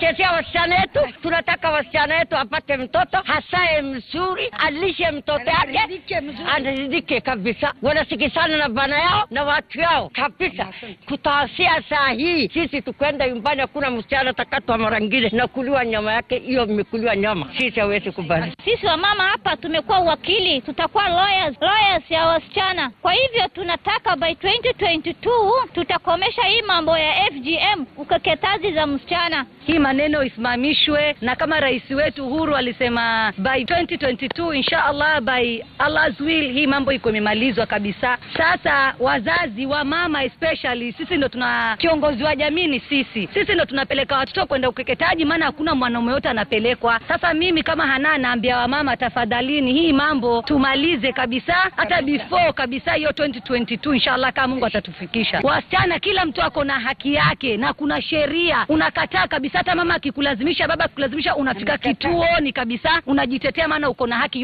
tunachezea wasichana wetu. Tunataka wasichana wetu apate mtoto hasaye mzuri, alishe mtoto yake, aridhike kabisa, wanasikizana na bana yao na watu yao kabisa. Kutawasia saa hii sisi tukwenda nyumbani, hakuna msichana atakatwa mara ngine na kuliwa nyama yake, hiyo mmekuliwa nyama, sisi hawezi kubali. Sisi wamama hapa tumekuwa wakili, tutakuwa lawyers, lawyers ya wasichana. Kwa hivyo tunataka by 2022 tutakomesha hii mambo ya FGM, ukeketaji za msichana. hii maneno isimamishwe, na kama rais wetu Uhuru alisema by 2022 insha Allah, by Allah's will, hii mambo iko imemalizwa kabisa. Sasa wazazi wa mama especially, sisi ndo tuna kiongozi wa jamii, ni sisi. Sisi ndo tunapeleka watoto kwenda ukeketaji, maana hakuna mwanaume yote anapelekwa. Sasa mimi kama Hana naambia wamama, tafadhalini, hii mambo tumalize kabisa, hata before kabisa hiyo 2022 inshallah, kama Mungu atatufikisha. Wasichana, kila mtu ako na haki yake na kuna sheria. Unakataa kabisa, hata mama akikulazimisha, baba akikulazimisha, unafika kituoni kabisa, unajitetea, maana uko na haki.